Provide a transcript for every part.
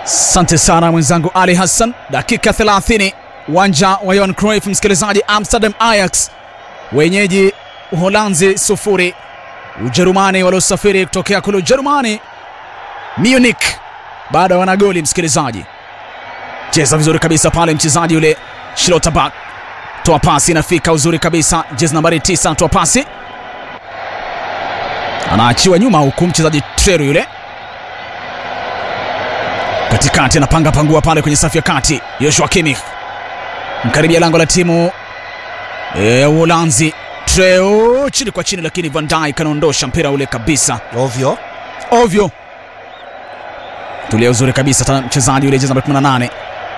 Asante sana mwenzangu Ali Hassan. Dakika 30 uwanja wa Johan Cruyff, msikilizaji. Amsterdam Ajax wenyeji Uholanzi sufuri. Ujerumani waliosafiri kutokea kule Ujerumani Munich bado wana goli msikilizaji. Cheza vizuri kabisa pale mchezaji yule Schlotterbeck, toa pasi inafika uzuri kabisa, jezi nambari 9 anatoa pasi, anaachiwa nyuma huku mchezaji Treru yule katikati anapanga pangua pale kwenye safu ya kati. Joshua Kimmich mkaribia lango la timu e, Uholanzi. Treo chini kwa chini, lakini Van Dijk anaondosha mpira ule kabisa ovyo ovyo. Tulia uzuri kabisa tena mchezaji yule jezi namba 18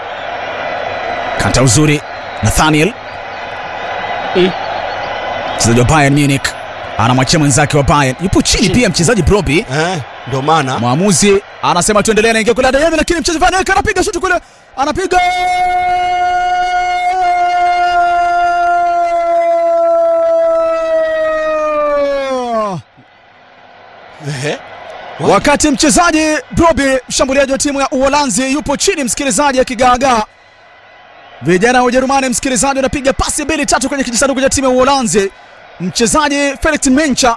kata uzuri Nathaniel mchezaji wa Bayern Munich anamwachia mwenzake wa Bayern, yupo chini pia mchezaji Broby eh, ndio maana Mwamuzi anasema tuendelee, anaingia kule Adeyemi, lakini mchezaji Van Dijk anapiga shuti kule, anapiga Ehe. wakati mchezaji Broby, mshambuliaji wa timu ya Uholanzi, yupo chini, msikilizaji, akigaagaa. Vijana wa Ujerumani, msikilizaji, wanapiga pasi mbili tatu kwenye kijisanduku cha timu ya Uholanzi. Mchezaji Felix Mencha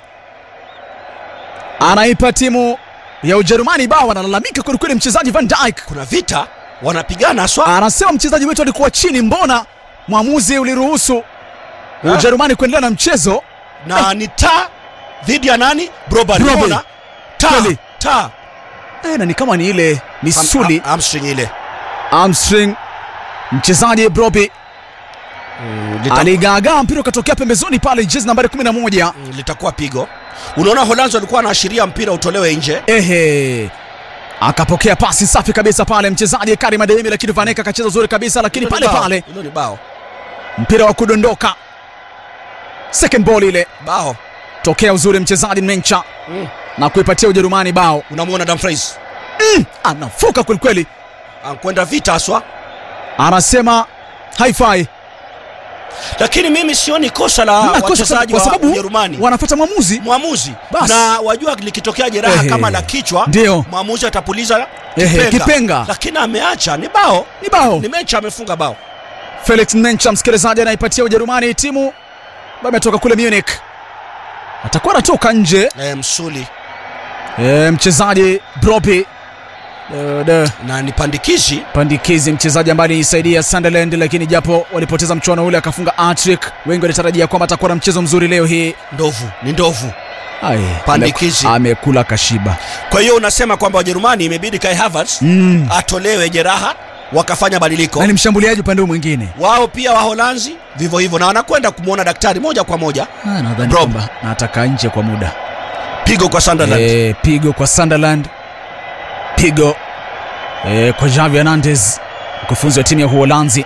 anaipa timu ya Ujerumani bao, analalamika kwelikweli mchezaji Van Dijk kuna vita wanapigana swa anasema mchezaji wetu alikuwa chini, mbona mwamuzi uliruhusu Ujerumani kuendelea na mchezo? na ni ta dhidi ya nani Broba Broba. unaona ta Kweli. ta Eh, na ni kama ni ile misuli Am- am- hamstring ile hamstring. Mchezaji Broby Lita- aligaagaa, mpira ukatokea pembezoni pale, jezi nambari 11. Mm, litakuwa pigo unaona Holanzi walikuwa wanaashiria mpira utolewe nje Ehe, akapokea pasi safi kabisa pale mchezaji Karim Adeyemi, lakini Van Dijk akacheza uzuri kabisa, lakini Hilo ni pale bao. pale hilo ni bao mpira wa kudondoka, second ball ile, bao tokea uzuri mchezaji Mencha mm. na kuipatia Ujerumani bao. unamwona Dumfries Anafuka kwelikweli, ankwenda vita aswa anasema haifai lakini mimi sioni kosa la Hamna kosa wachezaji kwa wa sababu Ujerumani wanafuata mwamuzi. mwamuzi Bas. na wajua likitokea jeraha Ehe. kama la kichwa Ndio. mwamuzi atapuliza Ehe, kipenga. lakini ameacha ni bao Ni bao. ni mecha amefunga bao Felix Mencha, msikilizaji, anaipatia Ujerumani timu ambayo imetoka kule Munich, atakuwa anatoka nje e, msuli e, mchezaji Broby e, de, na ni pandikizi pandikizi, mchezaji ambaye alisaidia Sunderland, lakini japo walipoteza mchuano ule akafunga hat-trick, wengi walitarajia kwamba atakuwa na mchezo mzuri leo hii. ndovu ni ndovu Ai, Pandikizi. ameku- amekula kashiba kwa hiyo unasema kwamba wajerumani imebidi kai Havertz mm. atolewe jeraha wakafanya badiliko na ni mshambuliaji upande huu mwingine wao pia waholanzi vivyo hivyo na wanakwenda kumwona daktari moja kwa moja Ah, nadhani Brob. kwamba nataka nje kwa muda pigo kwa Sunderland e, pigo kwa Sunderland, pigo e, kwa Javi Hernandez, mkufunzi wa timu ya Uholanzi.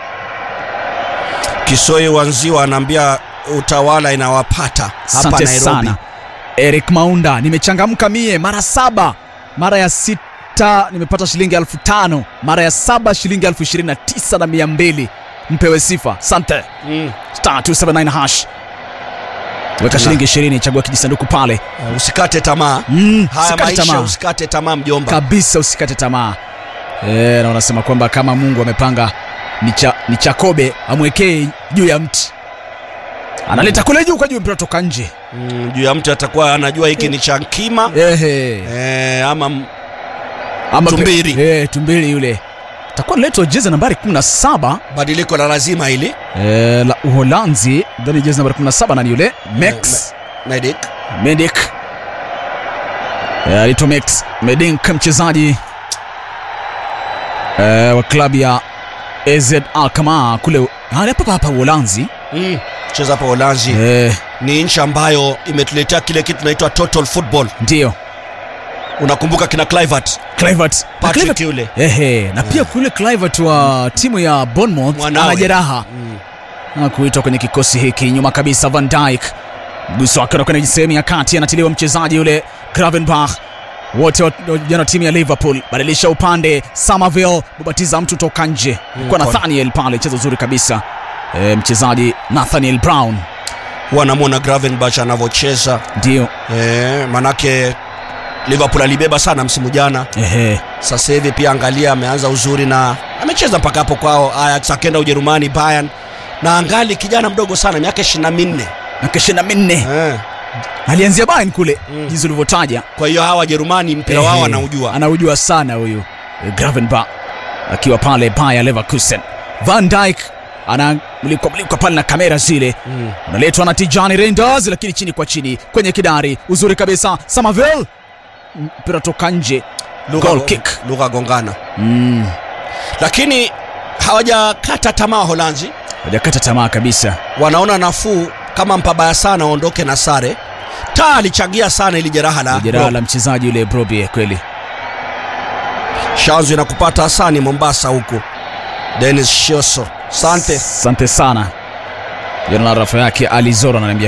Kisoi Wanziwa anaambia utawala inawapata hapa Asante Nairobi sana Eric Maunda, nimechangamka mie mara saba, mara ya sita nimepata shilingi elfu tano mara ya saba shilingi elfu ishirini na tisa na mia mbili mpewe sifa. Asante mm. star 279 hash weka Na- shilingi ishirini, chagua kijisanduku pale. Uh, usikate tamaa Mm, haya usikate maisha tamaa usikate tamaa mjomba kabisa, usikate tamaa e, na wanasema kwamba kama Mungu amepanga ni cha, ni Chakobe amwekee juu ya mti, analeta kule juu kwa juu, mpira toka nje. mm, juu ya mtu atakuwa anajua hiki ni cha nkima Ehe. eh, ama m- Ama Tumbiri. Eh, tumbiri yule takuwa naletwa jezi nambari 17 badiliko la lazima hili eh, la Uholanzi, dhani jezi nambari 17 nani yule Max Medic Medik eh, alito Max Medink, mchezaji eh, wa klabu ya AZ Alkmaar kule hali hapa hapa Uholanzi mm. cheza hapa Holanzi eh, ni nchi ambayo imetuletea kile kitu tunaitwa total football ndio unakumbuka kina Clivert Clivert Na Patrick Kluivert- yule ehe, na pia kule Clivert wa timu ya Bournemouth Mwanawe. ana jeraha mm. na kuitwa kwenye kikosi hiki. Nyuma kabisa Van Dijk, mguso wake unakwenda kwenye sehemu ya kati, anatiliwa mchezaji yule Gravenbach. Wote wa- vijana wa timu ya Liverpool badilisha upande, Somerville mubatiza mtu toka nje kwa kwa- Nathaniel pale, cheza uzuri kabisa e, mchezaji Nathaniel Brown huwa namwona Gravenbach anavyocheza ndio eh, manake Liverpool alibeba sana msimu jana. Ehe. Sasa hivi pia angalia, ameanza uzuri na amecheza mpaka hapo kwao Ajax, akenda Ujerumani Bayern, na angali kijana mdogo sana, miaka 24 Miaka ishirini na minne eh. alianzia Bayern kule Mm. jinsi ulivyotaja. Kwa hiyo hawa Wajerumani mpira wao Ehe. wanaujua. anaujua sana huyu eh, Gravenberch akiwa pale Bayer Leverkusen. Van Dijk anamlikwa mlikwa pale na kamera zile Mm. unaletwa na Tijani Reinders, lakini chini kwa chini kwenye kidari, uzuri kabisa. Samavel mpira toka nje, Lugha goal go- kick. lugha gongana, Mm, lakini hawajakata tamaa Holanzi, hajakata tamaa kabisa. wanaona nafuu kama mpabaya sana aondoke na sare. Taa alichangia sana ili jeraha la Jeraha Rob. la mchezaji yule Brobbey kweli. Shanzu inakupata Hasani Mombasa huku. Dennis Shoso, asante. Asante sana. Jina la rafa yake Alizoro ananiambia